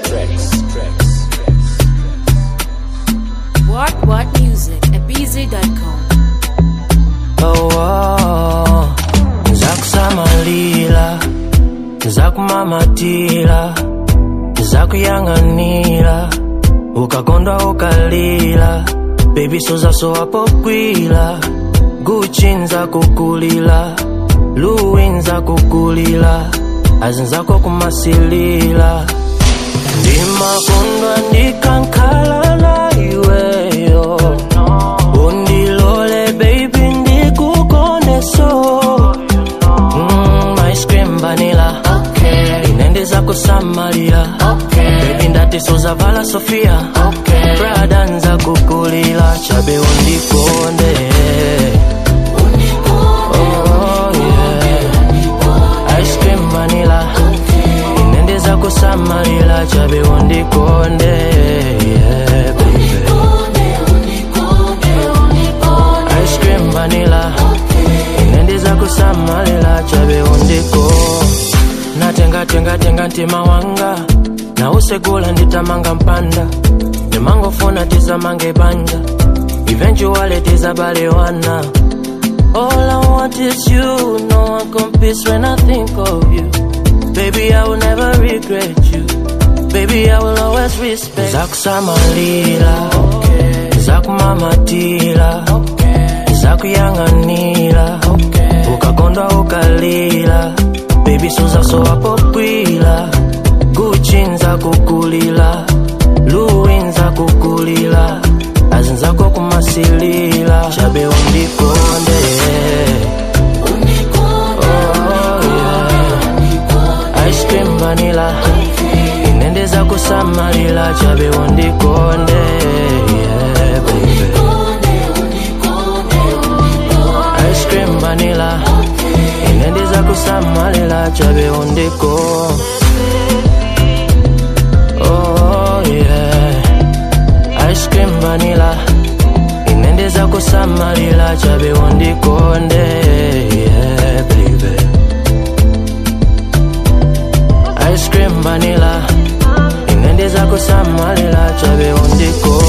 What What Music at BZ.com. oh, oh. zakusamalira zakumamatira zakuyang'anira ukakondwa ukalira bebi sozasowapokwila guchi nzakukulila luwi nzakukulila azinzako kumasilila ndimakondwa ndikankhala na iweyo undilole baby ndikukoneso mm, ice cream vanilla okay. inendeza kusamalira okay. baby ndati sozavala sofia okay. brada nza kukulila chabe undikonde Oh, yeah. Ice cream vanilla inendeza kusamalira chabe undikonde yeah, baby. ice cream vanilla inendiza kusamalira chabe undiko natengatengatenga ntima wanga nausegula nditamanga mpanda ndimangofuna tizamange banja eventually tizabalewana All I want is you, no one competes when I think of you. Baby, I will never regret you. Baby, I will always respect. Zakusamalira, okay. zakumamatira, okay. zakuyang'anira, okay. ukakondwa ukalira, baby suzasowapokwila, guchi nzakukulila, luwi nzakukulila, azinzako kumasilila, chabe undikonde. Oh, yeah. Ice cream vanilla inendeza kusamalira chabe undikonde yeah, baby. Ice cream vanilla inendeza kusamalira chabe undiko oh, yeah. Ice cream vanilla inendeza kusamalira chabe undikonde yeah, baby. ice cream vanilla inendeza kusamalira chabe undiko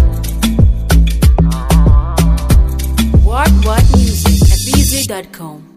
What What Music at BZ.com.